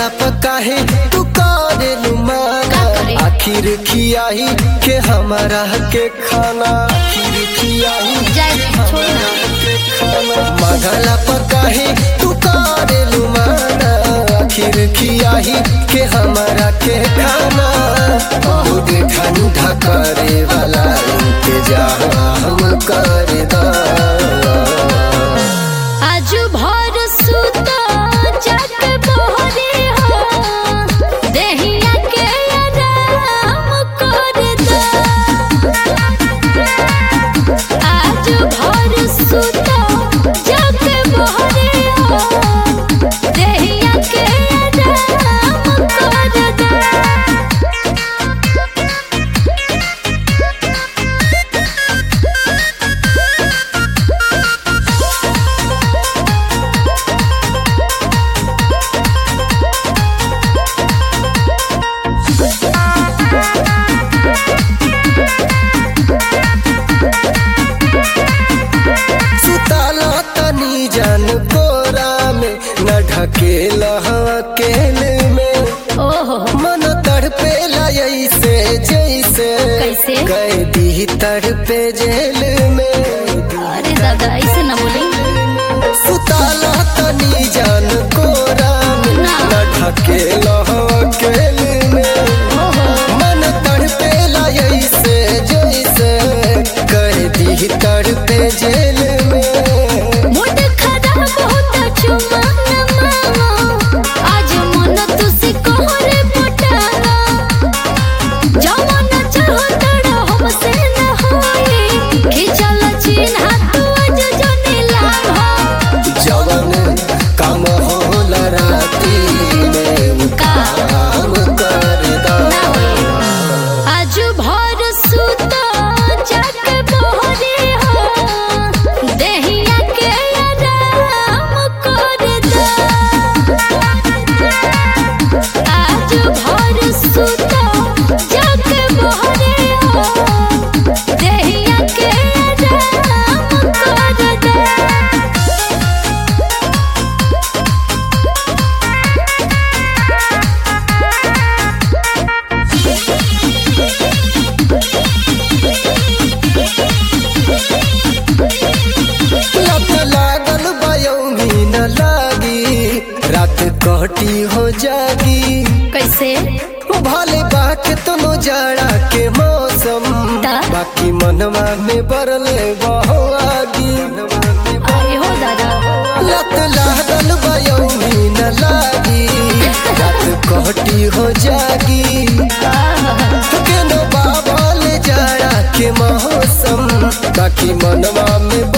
पर काहे तू करेलू माना का करे? आखिर खियाही के हमारा के खाना आखिर खियाही जाए छोड़ ना के खाना मगला पर काहे तू करेलू माना आखिर खियाही के हमारा के खाना दूध ठंडा करे वाला इंतजाम कर दा आज भर सुता जाके बहरे हो देहिया के आराम कर दा आज भर सुता जाके बहरे हो देहिया के आराम कर दा सुताला तनी जान कोरा में न ढकेला अकेले में ओहो मन तड़पेला ऐसे जैसे कैसे? कैदी तड़पे जेल में अरे दादा ऐसे ना बोले सुताला तनी जान कोरा में ना। न ढकेला अकेले में ओहो मन तड़पेला ऐसे जैसे कैदी तड़पे जेल में मूड खराब होता चुमा न मामा आज मन तुसी कोहरे पटाना जवान चाहो तड़ा हमसे न होई खिचल चिन्ह तू आज जने लाभ जवन काम होला राती में का काम कर दा ना होई आज भर सुता जाके बहरे हो देहिया के आराम कर दा आज भर सुता जाके बहरे हो देहिया के आराम कर दा लत लागल बयौनी न लागी रात कटी हो जागी कैसे भले बाक तुनो जाड़ा के मौसम दा? बाकी मनवा में बरले बहो आगी अरे हो दादा लत लागल बयौनी न लागी रात कटी हो जागी केनो बाबल जाड़ा के मौसम बाकी मनवा में